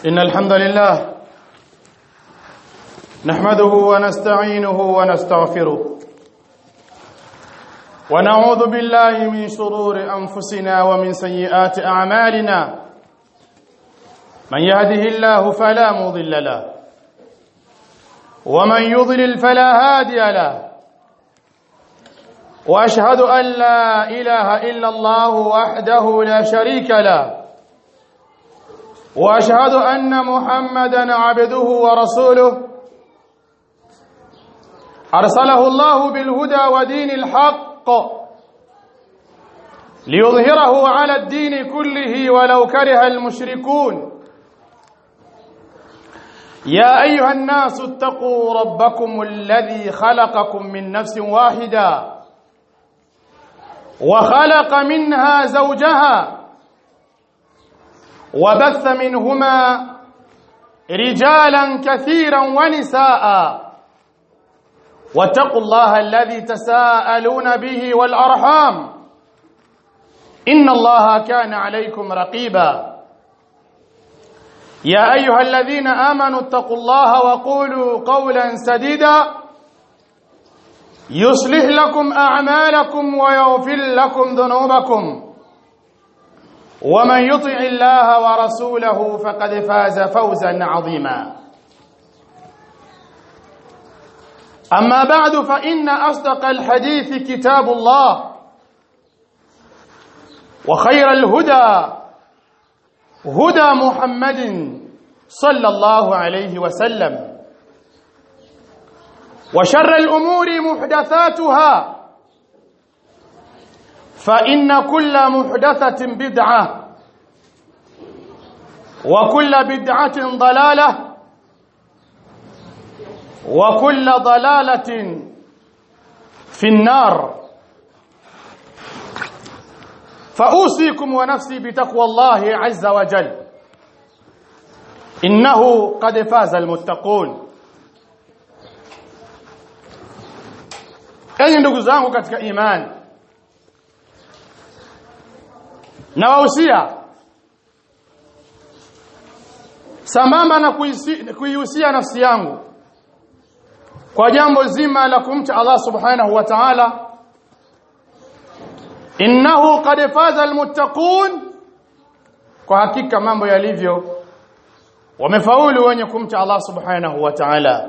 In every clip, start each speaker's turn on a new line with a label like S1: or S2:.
S1: إن الحمد لله نحمده ونستعينه ونستغفره ونعوذ بالله من شرور أنفسنا ومن سيئات أعمالنا من يهده الله فلا مضل له ومن يضلل فلا هادي له واشهد ان لا اله الا الله وحده لا شريك له واشهد ان محمدا عبده ورسوله ارسله الله بالهدى ودين الحق ليظهره على الدين كله ولو كره المشركون يا ايها الناس اتقوا ربكم الذي خلقكم من نفس واحده وخلق منها زوجها وبث منهما رجالا كثيرا ونساء واتقوا الله الذي تساءلون به والارحام ان الله كان عليكم رقيبا يا ايها الذين امنوا اتقوا الله وقولوا قولا سديدا يصلح لكم اعمالكم ويغفر لكم ذنوبكم ومن يطع الله ورسوله فقد فاز فوزا عظيما اما بعد فان اصدق الحديث كتاب الله وخير الهدى هدى محمد صلى الله عليه وسلم وشر الأمور محدثاتها فإن كل محدثة بدعة وكل بدعة ضلالة وكل ضلالة في النار فأوصيكم ونفسي بتقوى الله عز وجل إنه قد فاز المتقون enyi ndugu zangu katika imani nawahusia sambamba na kuihusia nafsi yangu kwa jambo zima la kumcha Allah subhanahu wa ta'ala innahu qad faza almuttaqun kwa hakika mambo yalivyo wamefaulu wenye kumcha Allah subhanahu wa ta'ala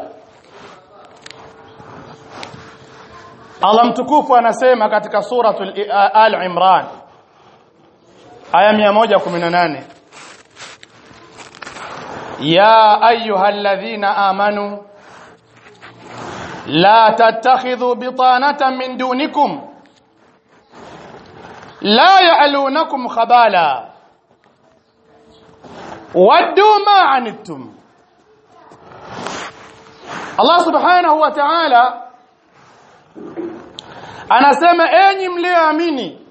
S1: Allah mtukufu anasema katika suratul Al-Imran aya 118 Ya ayyuhalladhina amanu la tattakhidhu bitanatan min dunikum la ya'lunakum khabala waddu ma anittum Allah subhanahu wa ta'ala anasema enyi mlioamini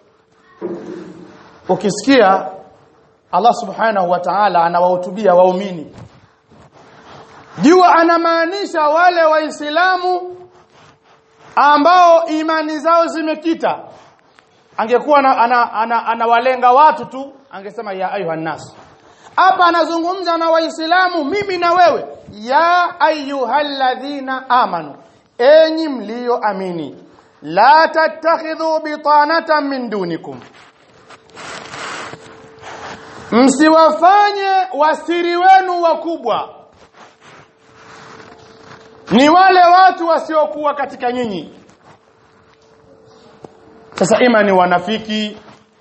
S1: ukisikia Allah subhanahu wa ta'ala anawahutubia waumini jua anamaanisha wale waislamu ambao imani zao zimekita angekuwa anawalenga ana, ana, ana watu tu angesema ya ayuha nas hapa anazungumza na waislamu mimi na wewe ya ayyuhalladhina amanu enyi mlioamini la tattakhidhu bitanatan min dunikum msiwafanye wasiri wenu wakubwa ni wale watu wasiokuwa katika nyinyi sasa ima ni wanafiki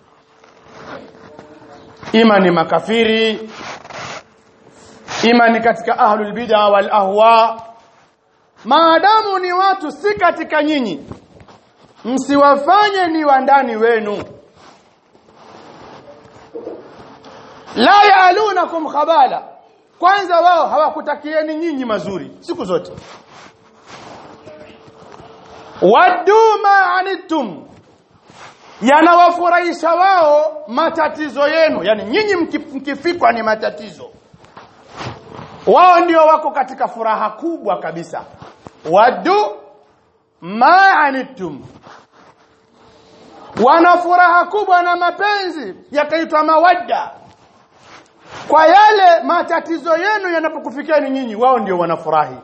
S1: ima ni makafiri ima ni katika ahlul bid'a wal ahwa maadamu ni watu si katika nyinyi msiwafanye ni wandani wenu la yaalunakum khabala kwanza wao hawakutakieni nyinyi mazuri siku zote waddu ma anittum yanawafurahisha wao matatizo yenu yani nyinyi mkifikwa ni matatizo wao ndio wako katika furaha kubwa kabisa waddu ma anittum wana furaha kubwa na mapenzi yakaitwa mawadda kwa yale matatizo yenu yanapokufikiani nyinyi wao ndio wanafurahi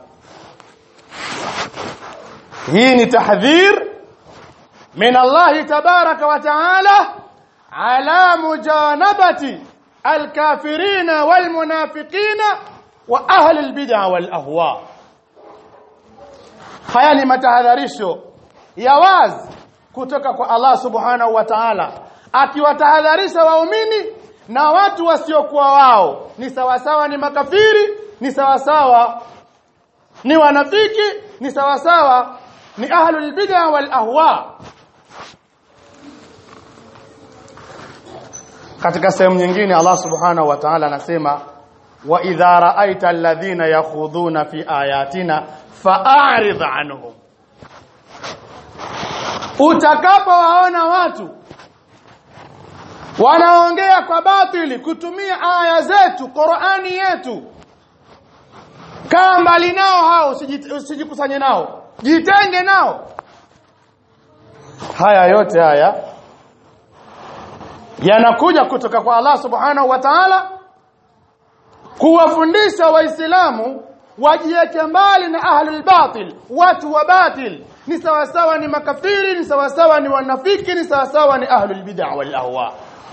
S1: hii ni tahdhir min Allah tabaraka wa taala ala mujanabati alkafirina walmunafiqina wa ahli albid'a wal ahwa haya ni matahadharisho ya wazi kutoka kwa Allah subhanahu wa ta'ala akiwatahadharisha waumini na watu wasiokuwa wao ni sawasawa ni makafiri ni sawasawa ni wanafiki ni sawasawa ni ahlul bid'a wal ahwa katika sehemu nyingine Allah subhanahu wa ta'ala anasema wa idha ra'aita alladhina yakhudhuna fi ayatina fa'arid anhum utakapowaona watu wanaongea kwa batili kutumia aya zetu Qur'ani yetu kaa mbali nao hao usijikusanye nao jitenge nao haya yote haya yanakuja kutoka kwa Allah subhanahu wa ta'ala kuwafundisha waislamu wajiweke mbali na ahlul batil watu wa batil ni sawasawa ni makafiri ni sawasawa ni wanafiki ni sawasawa ni ahlul bid'ah wal ahwa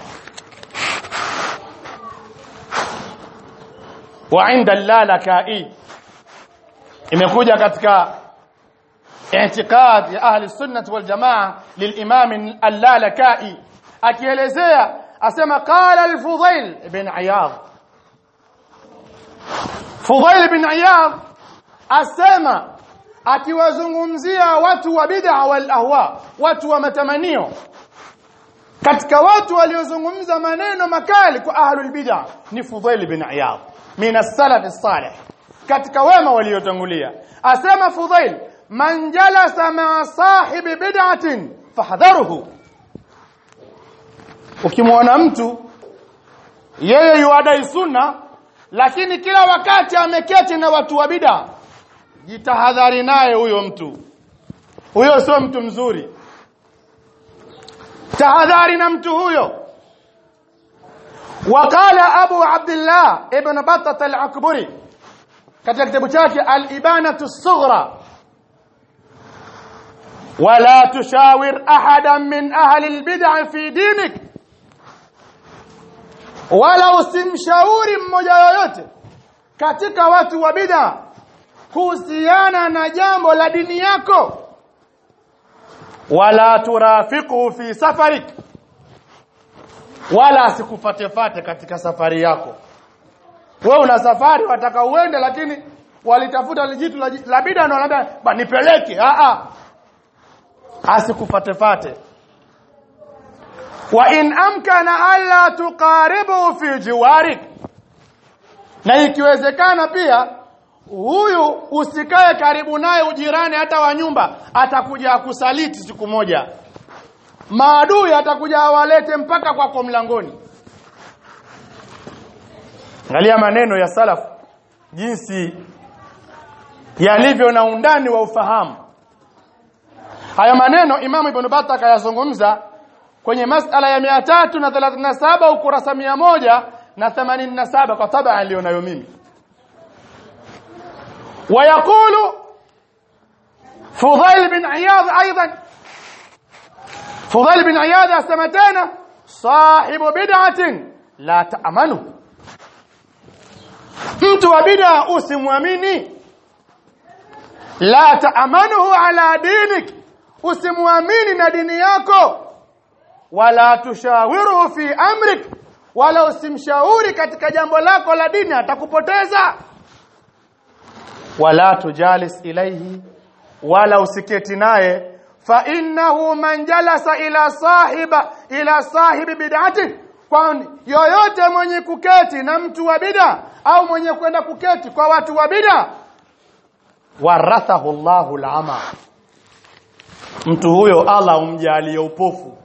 S1: wa inda lalaka'i imekuja katika i'tiqad ya ahli sunnah wal jamaa lilimam al-lalaka'i akielezea asema qala al-fudail ibn iyad fudail ibn iyad asema akiwazungumzia watu wa bid'a wal ahwa watu wa matamanio katika watu waliozungumza maneno makali kwa ahlul bid'a ni fudail ibn iyad min as-salaf as-salih katika wema waliotangulia asema fudail man jalasa ma sahibi bid'atin fahdharuhu ukimwona mtu yeye yuadai sunna lakini kila wakati ameketi na watu wa bid'a jitahadhari naye huyo mtu huyo sio mtu mzuri tahadhari na mtu huyo وقال ابو عبد الله ابن بطه العكبري katika kitabu chake al-ibanatu as-sughra wala tushawir ahadan min ahli al-bid'ah fi dinik wala usimshauri mmoja yoyote katika watu wa bid'a kuhusiana na jambo la dini yako wala turafiqu fi safarik wala asikufatefate katika safari yako wewe una safari wataka uende lakini walitafuta lijitu la, la bida na wanaambia ba nipeleke a a asikufatefate wa in amkana alla tuqaribu fi jiwarik na ikiwezekana pia huyu usikae karibu naye ujirani hata wa nyumba atakuja akusaliti siku moja maadui atakuja awalete mpaka kwako mlangoni angalia maneno ya salaf jinsi yalivyo na undani wa ufahamu haya maneno imamu ibn Battah akayazungumza kwenye masala ya 337 ukurasa 100 na 87 kwa tabaa alionayo mimi ويقول فضيل بن عياض ايضا فضيل بن عياض اسمتنا صاحب بدعه لا تامنه mtu wa bid'a usimwamini la taamanuhu ala dinik usimwamini na dini yako wala tushawiruhu fi amrik wala usimshauri katika jambo lako la dini atakupoteza wala tujalis ilaihi wala usiketi naye fa innahu man jalasa ila sahiba ila sahibi bid'ati kwani yoyote mwenye kuketi na mtu wa bid'a au mwenye kwenda kuketi kwa watu wa bid'a warathahu Allahu al'ama mtu huyo Allah umjalie upofu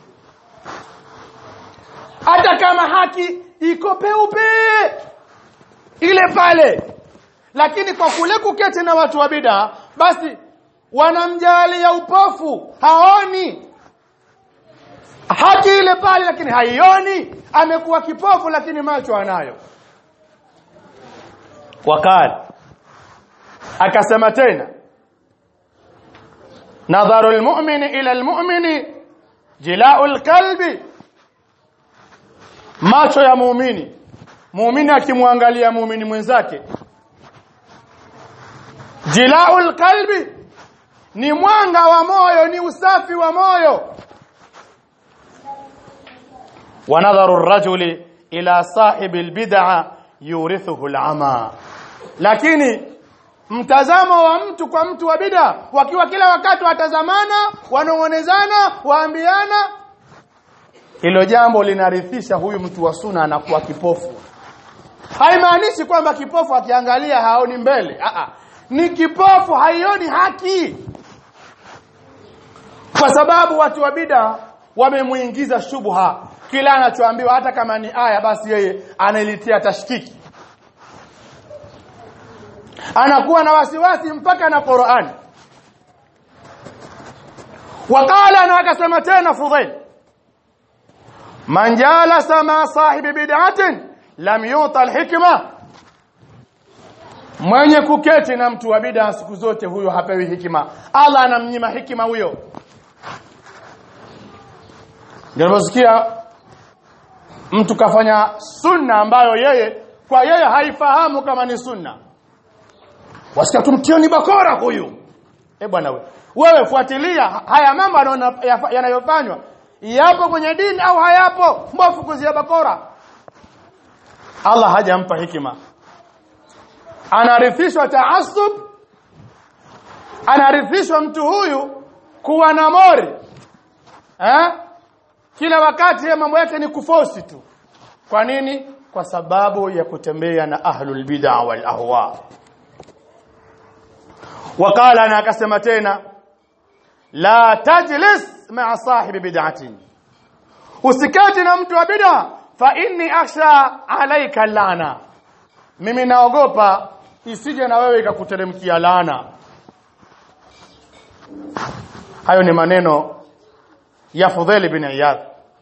S1: hata kama haki iko peupe ile pale lakini kwa kule kuketi na watu wa bid'a basi wanamjalia upofu haoni haki ile pale lakini haioni amekuwa kipofu lakini macho anayo wakala akasema tena nadharu almu'mini ila almu'mini jila'u alqalbi macho ya muumini muumini akimwangalia muumini mwenzake jila'u alqalbi ni mwanga wa moyo ni usafi wa moyo wa nadharu ar-rajuli ila sahibi al-bid'a yurithuhu al-ama lakini mtazamo wa mtu kwa mtu wa bid'a wakiwa kila wakati watazamana wanong'onezana waambiana hilo jambo linarithisha huyu mtu wa suna anakuwa kipofu haimaanishi kwamba kipofu akiangalia haoni mbele Aa, ni kipofu haioni haki kwa sababu watu wa bid'a wamemuingiza shubha kila anachoambiwa hata kama ni aya basi yeye analitia tashkiki anakuwa na wasiwasi mpaka na Qur'an wakala na akasema tena Fudhail man jalasa ma sahibi bid'atin lam yuta alhikma mwenye kuketi na mtu wa bid'a siku zote huyo hapewi hikima Allah anamnyima hikima huyo ndio mtu kafanya sunna ambayo yeye kwa yeye haifahamu kama ni sunna wasikia tumtioni bakora huyu eh bwana wewe wewe fuatilia haya mambo yanayofanywa yapo kwenye dini au hayapo mbofu kuzia bakora Allah hajampa hikima anarithishwa taasub anarithishwa mtu huyu kuwa na mori eh kila wakati ya mambo yake ni kufosi tu kwa nini kwa sababu ya kutembea na ahlul bid'a wal ahwa wakala na akasema tena la tajlis ma'a sahibi bid'atin usikati na mtu wa bid'a fa inni akhsha alayka lana mimi naogopa isije na wewe ikakuteremkia laana hayo ni maneno ya Fudhail bin Iyad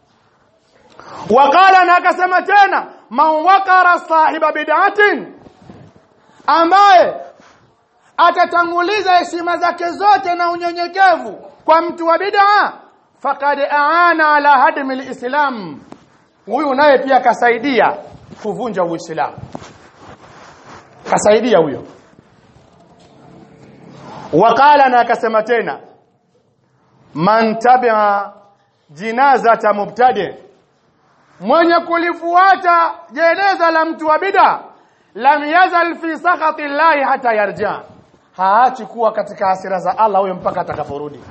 S1: wakala na akasema tena man wakara sahiba bid'atin ambaye atatanguliza heshima zake zote na unyenyekevu kwa mtu wa bid'a faqad aana ala hadmi alislam huyu naye pia kasaidia kuvunja uislamu kasaidia huyo wakala na akasema tena man tabi'a jinazata mubtadi mwenye kulifuata jeneza la mtu wa bid'a lam yazal fi sakhati llahi hata yarja haachi kuwa katika hasira za Allah huyo mpaka atakaporudi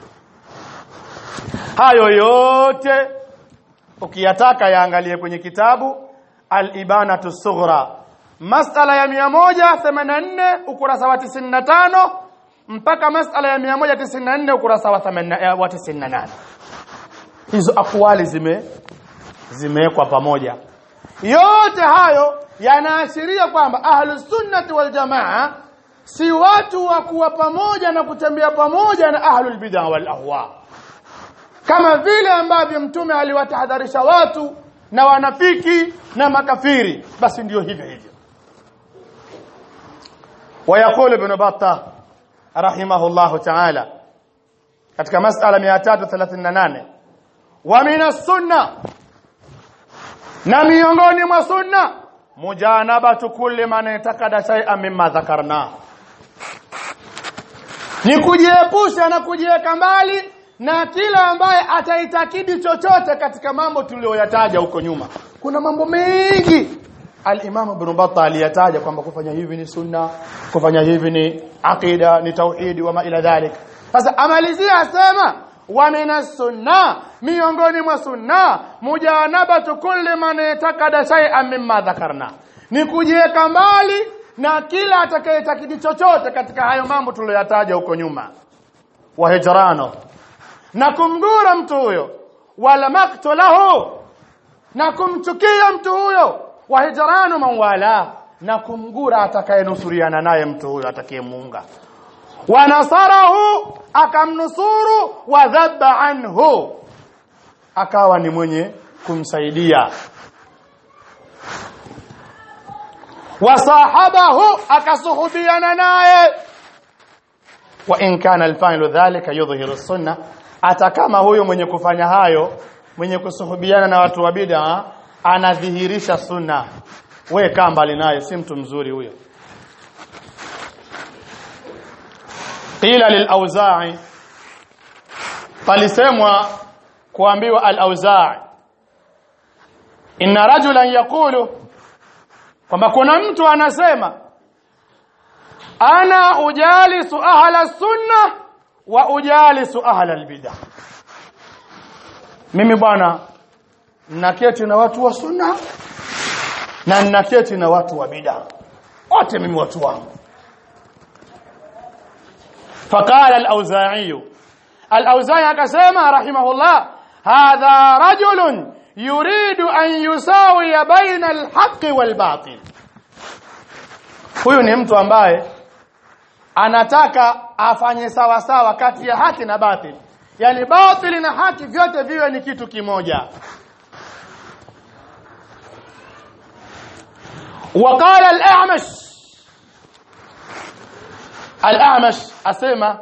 S1: hayo yote ukiyataka yaangalie kwenye kitabu al-ibanatu sughra masala ya 184 ukurasa wa 95 mpaka masala ya 194 ukurasa wa 98 hizo akwali zime zimewekwa pamoja yote hayo yanaashiria kwamba ahlus sunnati wal jamaa si watu wa kuwa pamoja na kutembea pamoja na ahlul bid'a wal ahwa kama vile ambavyo mtume aliwatahadharisha watu na wanafiki na makafiri basi ndio hivyo hivyo ويقول ابن بطة رحمه الله تعالى katika masala 338 wa min sunna na miongoni mwa sunna mujanabatu kulli man itakada shay'an mimma dhakarna ni kujiepusha na kujiweka mbali na kila ambaye ataitakidi chochote katika mambo tuliyoyataja huko nyuma kuna mambo mengi al-Imam Ibn Battah aliyataja kwamba kufanya hivi ni sunna kufanya hivi ni aqida ni tauhidi wa ma ila dhalik sasa amalizia asema wa minas sunna miongoni mwa sunna mujanabatu kulli man yatakada shay'an mimma dhakarna ni kujiweka mbali na kila atakayetakidi chochote katika hayo mambo tuliyoyataja huko nyuma wa hijrano na kumgura mtu huyo wala maktulahu na kumchukia mtu huyo wa hijranu man wala na kumgura atakayenusuriana naye mtu huyo atakayemuunga wa nasarahu akamnusuru wa dhabba anhu akawa ni mwenye kumsaidia wasahabahu akasuhubiana naye wa in kana alfa'ilu dhalika yudhhiru sunna hata kama huyo mwenye kufanya hayo mwenye kusuhubiana na watu wa bid'a anadhihirisha sunna we kaa mbali naye si mtu mzuri huyo qila lil-auza'i palisemwa kuambiwa al-auza'i inna rajulan yaqulu kwamba kuna mtu anasema ana ujalisu ahla sunna wa ujalisu ahla albid'ah mimi bwana naketi na watu wa sunna na naketi na watu wa bid'ah wote mimi watu wangu فقال الأوزاعي الأوزاعي akasema rahimahullah hadha rajulun yuridu an yusawiya baina alhaqqi walbatil huyu ni mtu ambaye anataka afanye sawa sawa kati ya haki na batil yani batil na haki vyote viwe ni kitu kimoja وقال الأعمش الأعمش أسمى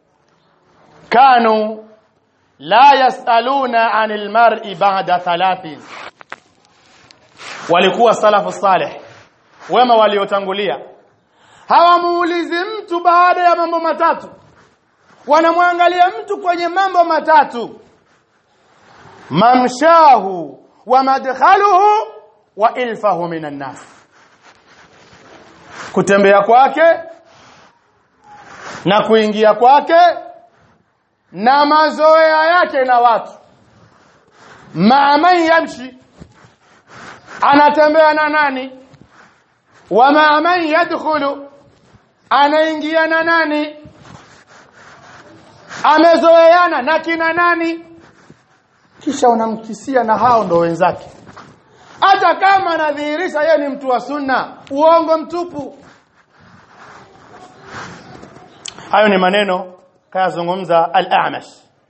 S1: كانوا لا يسألون عن المرء بعد ثلاثين walikuwa salafu salih wema waliotangulia hawamuulizi mtu baada ya mambo matatu wanamwangalia mtu kwenye mambo matatu mamshahu wa madkhaluhu wa ilfahu minan nas kutembea kwake na kuingia kwake na mazoea yake na watu maaman yamshi anatembea na nani wa maaman yadkhulu anaingia na nani amezoeana na kina nani kisha unamkisia na hao ndo wenzake hata kama anadhihirisha yeye ni mtu wa sunna uongo mtupu hayo ni maneno kayazungumza al-A'mash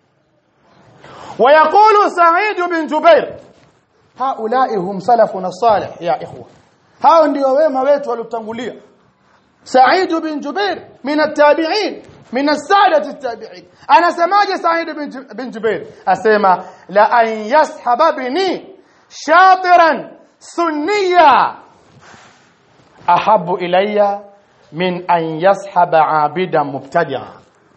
S1: ويقول سعيد بن جبير هؤلاء هم سلفنا الصالح يا إخوة hao ndio wema wetu waliotangulia Sa'id bin Jubair min at-tabi'in min as-sa'dat at-tabi'in anasemaje Sa'id bin Jubair asema la an yashaba bini shatiran sunniya ahabbu ilayya min an yashaba abidan mubtadi'a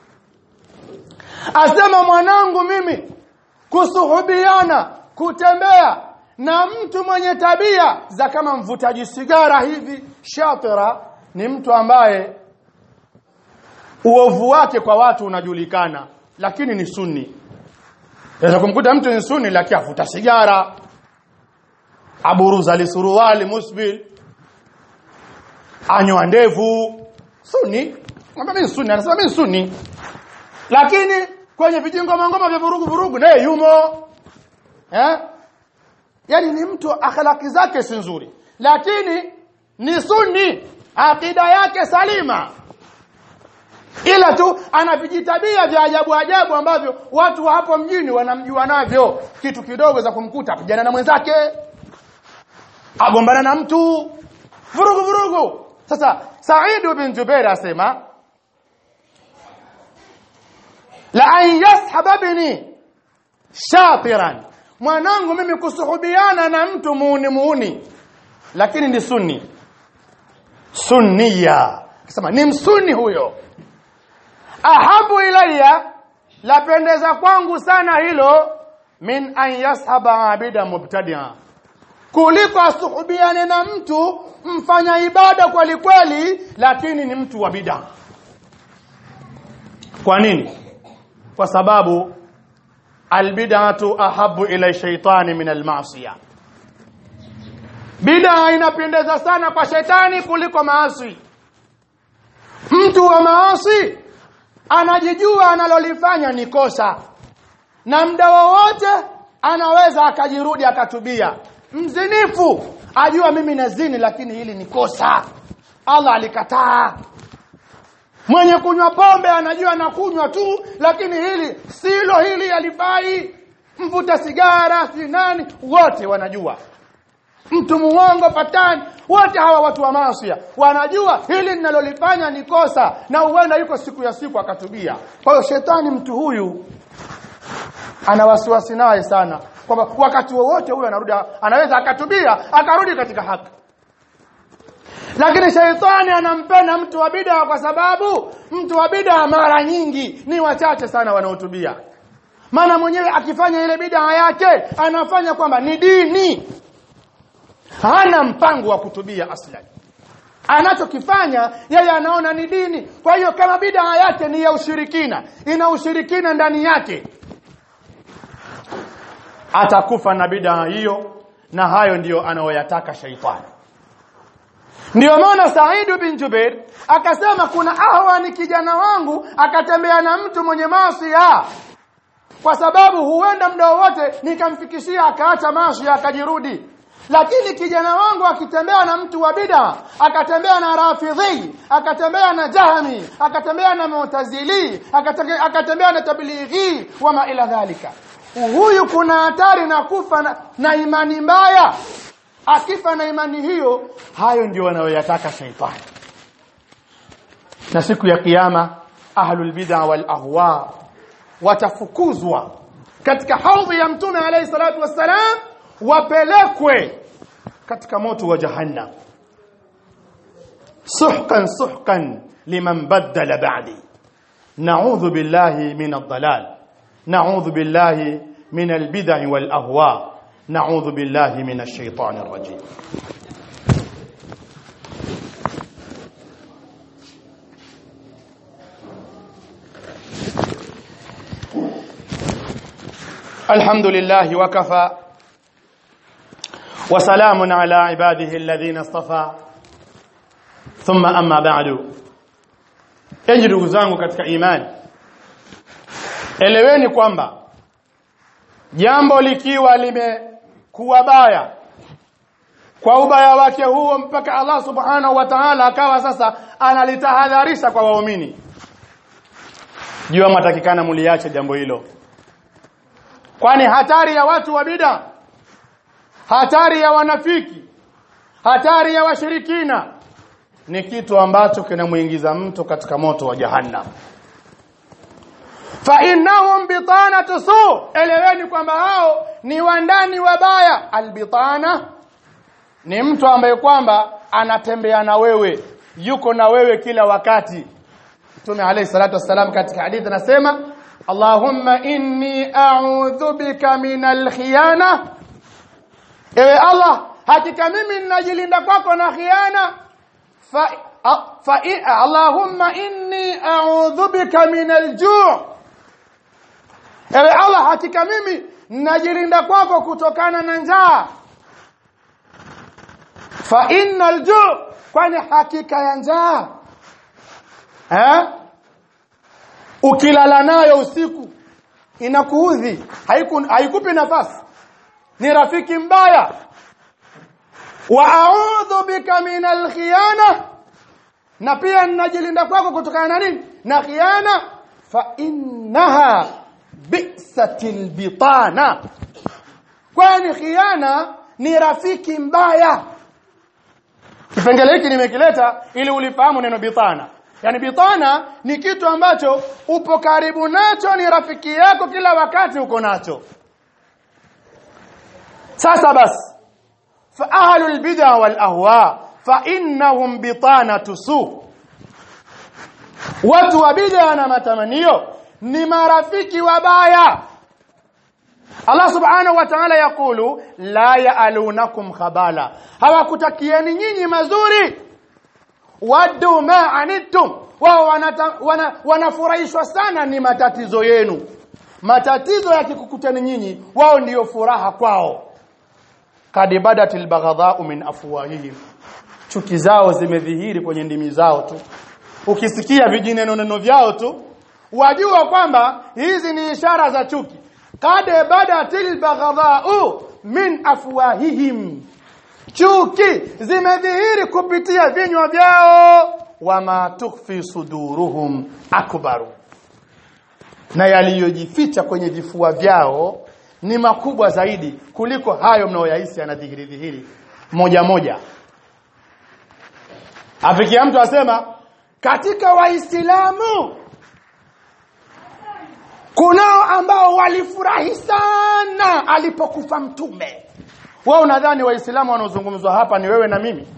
S1: asema mwanangu mimi kusuhubiana kutembea na mtu mwenye tabia za kama mvutaji sigara hivi shatira ni mtu ambaye uovu wake kwa watu unajulikana lakini ni sunni Unaweza kumkuta mtu ni sunni lakini avuta sigara aburuza lisuruwali musbil anywa ndevu sunni kwamba mimi sunni anasema mimi sunni lakini kwenye vijingo mangoma vya vurugu vurugu naye yumo eh yani ni mtu akhlaki zake si nzuri lakini ni sunni akida yake salima ila tu ana vijitabia vya ajabu ajabu ambavyo watu wa hapo mjini wanamjua navyo kitu kidogo za kumkuta apigana na mwenzake agombana na mtu vurugu vurugu sasa Said bin Jubair asema la an yashaba bini shatiran mwanangu mimi kusuhubiana na mtu muuni muuni lakini ni sunni sunniya akasema ni msunni huyo ahabu ilayya lapendeza kwangu sana hilo min an yashaba abida mubtadia kuliko asuhubiane na mtu mfanya ibada kweli kweli lakini ni mtu wa bid'a kwa nini kwa sababu albid'atu ahabu ila shaitani min almasiyah bid'a inapendeza sana kwa shetani kuliko maasi mtu wa maasi anajijua analolifanya ni kosa na muda wowote anaweza akajirudi akatubia mzinifu ajua mimi nazini lakini hili ni kosa Allah alikataa mwenye kunywa pombe anajua anakunywa tu lakini hili silo hili alifai mvuta sigara si nani wote wanajua mtu muongo patani wote hawa watu wa maasiya wanajua hili ninalolifanya ni kosa na huenda yuko siku ya siku akatubia kwa hiyo shetani mtu huyu ana wasiwasi naye sana kwamba wakati wowote huyu anarudi anaweza akatubia akarudi katika haki lakini shaitani anampenda mtu wa bid'a kwa sababu mtu wa bid'a mara nyingi ni wachache sana wanaotubia maana mwenyewe akifanya ile bid'a yake anafanya kwamba ni dini hana mpango wa kutubia aslan anachokifanya yeye anaona ni dini kwa hiyo kama bid'a yake ni ya ushirikina ina ushirikina ndani yake atakufa na bid'a hiyo na hayo ndiyo anayoyataka shaitani Ndiyo maana Said bin Jubair akasema kuna ahwa ni kijana wangu akatembea na mtu mwenye maasi kwa sababu huenda muda wote nikamfikishia akaacha maasi akajirudi lakini kijana wangu akitembea na mtu wa bid'a akatembea na rafidhi akatembea na jahmi akatembea na mu'tazili akatembea, akatembea na tablighi wama ila dhalika huyu kuna hatari na kufa na, na imani mbaya akifa na imani hiyo hayo ndio wanayoyataka shaitani na siku ya kiyama ahlul bid'a wal ahwa watafukuzwa katika haudhi ya mtume alayhi salatu wassalam wapelekwe katika moto wa jahannam suhkan suhkan liman baddala ba'di na'udhu billahi min ad-dalal na'udhu billahi min al-bid'i wal ahwa نعوذ بالله من الشيطان الرجيم الحمد لله وكفى وسلام على عباده الذين اصطفى ثم أما بعد enyi ndugu zangu katika imani eleweni kwamba jambo likiwa limekuwa baya kwa ubaya wake huo mpaka Allah subhanahu wa ta'ala akawa sasa analitahadharisha kwa waumini jua matakikana muliache jambo hilo kwani hatari ya watu wa bid'a hatari ya wanafiki hatari ya washirikina ni kitu ambacho kinamuingiza mtu katika moto wa jahannam fa innahum bitanatu su eleweni kwamba hao ni wandani wabaya albitana ni mtu ambaye kwamba anatembea na wewe yuko na wewe kila wakati Mtume alayhi salatu wassalam katika hadithi anasema Allahumma inni a'udhu bika minal khiyana Ewe Allah hakika mimi ninajilinda kwako na khiana fa, fa Allahumma inni a'udhu bika minal ju' Ewe Allah hakika mimi najilinda kwako kutokana na njaa. Fa innal ju' kwani hakika ya njaa. Eh? Ukilala nayo usiku inakuudhi, haiku, haikupi nafasi. Ni rafiki mbaya. Wa a'udhu bika minal khiyana. Na pia ninajilinda kwako kutokana na nini? Na khiana fa innaha bi'satil bitana kwani khiana ni rafiki mbaya kipengele hiki nimekileta ili ulifahamu neno bitana yani bitana ni kitu ambacho upo karibu nacho ni rafiki yako kila wakati uko nacho sasa basi fa ahlul bid'a wal ahwa fa innahum bitanatu su watu wa bid'a na matamanio ni marafiki wabaya Allah subhanahu wa ta'ala yakulu la ya'alunakum khabala hawakutakieni nyinyi mazuri wadu ma anittum wao wanafurahishwa wana sana ni matatizo yenu matatizo yakikukutani nyinyi wao ndiyo furaha kwao kad badatil baghadha'u min afwahihim chuki zao zimedhihiri kwenye ndimi zao tu ukisikia vijineno neno vyao tu wajua kwamba hizi ni ishara za chuki kad badatil baghadha'u min afwahihim chuki zimedhihiri kupitia vinywa vyao wama tukhfi suduruhum akbaru na yaliyojificha kwenye vifua vyao ni makubwa zaidi kuliko hayo mnaoyahisi yanadhihiri dhihiri moja moja afikia mtu asema katika waislamu kunao ambao walifurahi sana alipokufa mtume wewe unadhani waislamu wanaozungumzwa hapa ni wewe na mimi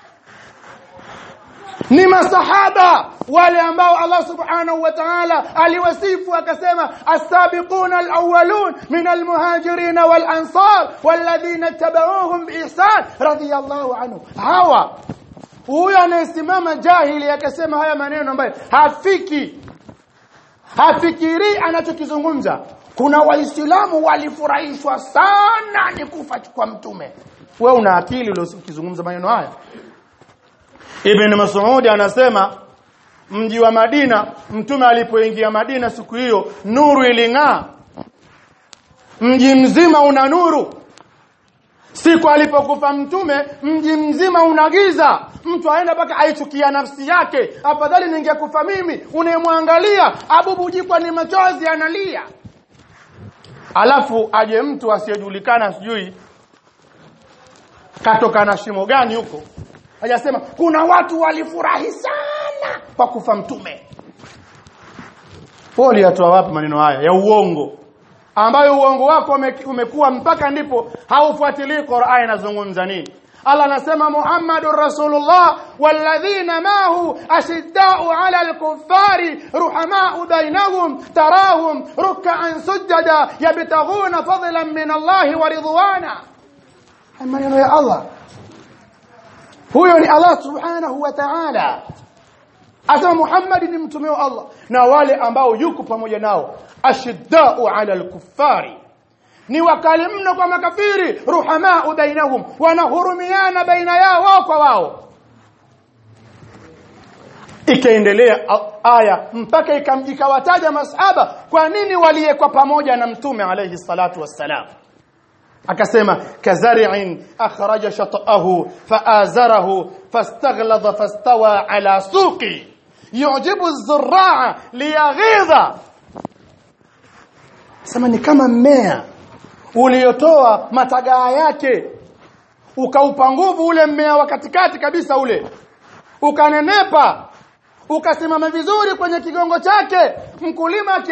S1: ni masahaba wale ambao Allah subhanahu wa ta'ala aliwasifu akasema as-sabiquna al-awwalun min al-muhajirin wal-ansar walladhina tabauhum biihsan radiyallahu anhu hawa huyo anayesimama jahili akasema haya maneno ambayo hafiki hafikiri anachokizungumza kuna waislamu walifurahishwa sana ni kufa kwa mtume wewe una akili uliozungumza maneno haya Ibn Mas'ud anasema mji wa Madina mtume alipoingia Madina siku hiyo nuru iling'aa mji mzima una nuru siku alipokufa mtume mji mzima una giza mtu aenda mpaka aichukia nafsi yake afadhali ningekufa mimi unayemwangalia abubujikwa ni machozi analia alafu aje mtu asiyejulikana sijui katoka na shimo gani huko hajasema kuna watu walifurahi sana kwa kufa mtume poli atoa wapi maneno haya ya uongo ambayo uongo wako ume- umekuwa mpaka ndipo haufuatilii Qur'an inazungumza nini Allah anasema Muhammadur Rasulullah walladhina mahu ashidda'u 'ala al-kuffari ruhama'u bainahum tarahum ruk'an sujada yabtaghuna fadlan min Allah wa ridwana Haya maneno ya Allah huyo ni Allah subhanahu wa ta'ala asema Muhammad ni mtume wa Allah na wale ambao yuko pamoja nao ashiddau ala al-kuffari ni wakali mno kwa makafiri ruhamaa bainahum wanahurumiana baina yao wao kwa wao ikaendelea a- aya mpaka ikam- ikawataja masahaba kwa nini waliyekwa pamoja na mtume alayhi salatu wassalam akasema kazari'in akhraja shat'ahu faazarahu fastaghladha fastawa ala suqi yujibu az-zurra'a liyaghidha sema ni kama mmea uliotoa matagaa yake ukaupa nguvu ule mmea wa katikati kabisa ule ukanenepa ukasimama vizuri kwenye kigongo chake mkulima aki